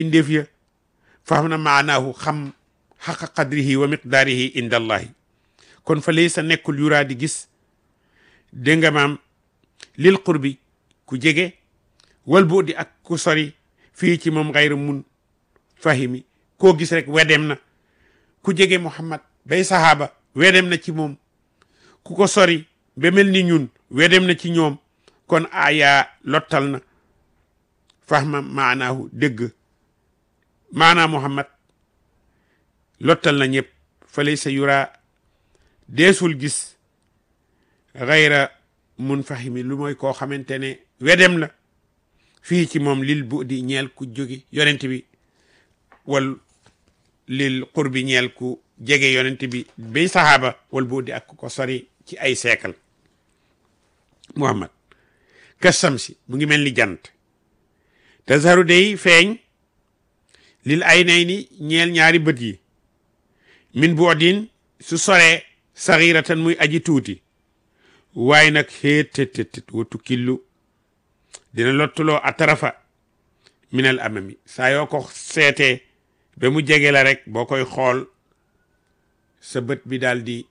indeef ya faham na maanaahu xam xaqa qadrihi wa miqdaarihi inda allahi kon fa laysa nekkul yuraa di gis dégg nga maam lil qurbi ku jege wal bu di ak ku sori fii ci moom xayra mun fahimi koo gis rek wedem na ku jege muhammad bay sahaaba wedem na ci moom ku ko sori ba mel ni ñun wedem na ci ñoom kon aya lottal na fahma maanaahu dégg maanaa muhammad lottal na ñëpp fa laysa yura deesul gis xayra mun fahimi lu mooy koo xamante ne wedem la fii ci moom lil bu di ñeel ku jóge yonent bi wal lil qurbi ñeel ku jege yonent bi bay sahaaba wal bu di ak ko sori ci ay seekal muhammad kasamsi mu ngi mel ni jant tazharu day feeñ lil ay nay ni ñeel ñaari bët yi min bu odin su soree saxiratan muy aji tuuti waaye nag xéetététét watu killu dina lottuloo atarafa minal amami saa yoo ko seetee ba mu jege la rek boo koy xool sa bët bi daal di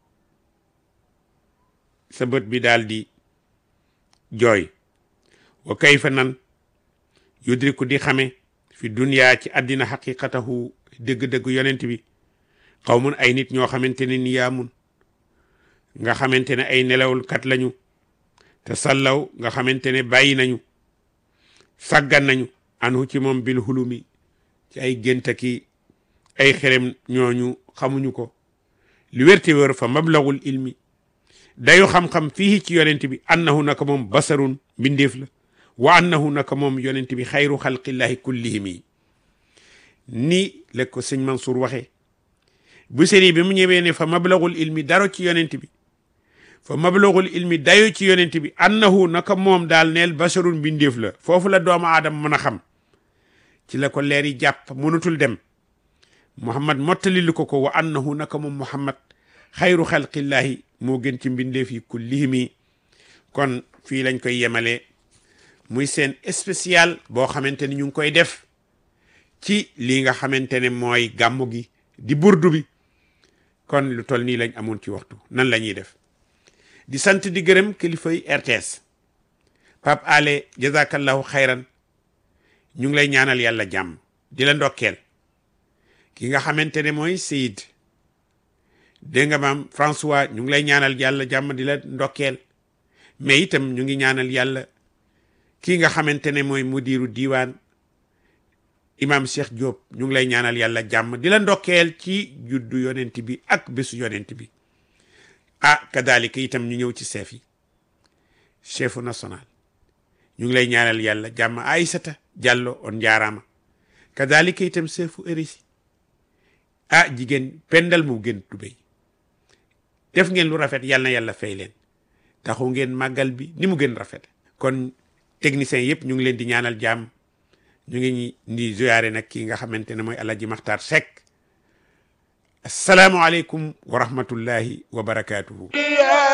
sa bët bi daal di jooy wa kayfa nan yudriku di xame fi duniyaa ci àddina xaqiqatahu dëgg-dëgg yonent bi xaw mun ay nit ñoo xamante ne ni yaamun nga xamante ne ay nelawul kat lañu te sallaw nga xamante ne bàyyi nañu sàggan nañu anhu ci moom bil hulumi ci ay géntaki ay xerem ñooñu xamuñu ko li wérte wér fa mablagul ilmi dayu xam-xam fii ci yonent bi annahu naka moom basarun mbindeef la wa annahu naka moom yonent bi xayru xalqillahi kullihim yi ni la ko sëñ Mansour waxee bu seri bi mu ñëwee ne fa mablagul ilmi daro ci yonent bi fa mablagul ilmi dayo ci yonent bi annahu naka moom daal neel basarun mbindeef la foofu la doomu aadama mën a xam ci la ko leer yi jàpp mënatul dem muhammad mottalilu ko ko wa annahu naka moom muhammad xayru xalqillahi moo gën ci mbindeef yi kullihimi kon fii lañ koy yemale muy seen spécial boo xamante ni ñu ngi koy def ci lii nga xamante ne mooy gàmmu gi di burdu bi kon lu toll nii lañ amoon ci waxtu nan la ñuy def di sant di gërëm kilifay RTS Pape Ale jazakallahu xayran ñu ngi lay ñaanal yàlla jàmm di la ndokkeel ki nga xamante ne mooy Seyid dégg nga maam François ñu ngi lay ñaanal yàlla jàmm di la ndokkeel mais itam ñu ngi ñaanal yàlla kii nga xamante ne mooy mudiru diiwaan imam Cheikh Diop ñu ngi lay ñaanal yàlla jàmm di la ndokkeel ci juddu yonent bi ak bésu yonent bi ah kadalika itam ñu ñëw ci chef yi chefu national ñu ngi lay ñaanal yàlla jàmm Aïssata Diallo on njaaraama kadalika itam chefu érisi ah jigéen pendal mu gën tubéy def ngeen lu rafet yàlla na yàlla fay leen taxu ngeen màggal bi ni mu gën rafet kon techniciens yëpp ñu ngi leen di ñaanal jàmm ñu ngi di ziyaare nag kii nga xamante ne mooy Alaaji Maxtaar Sekk asalaamualeykum wa rahmatullahi wa barakaatuhu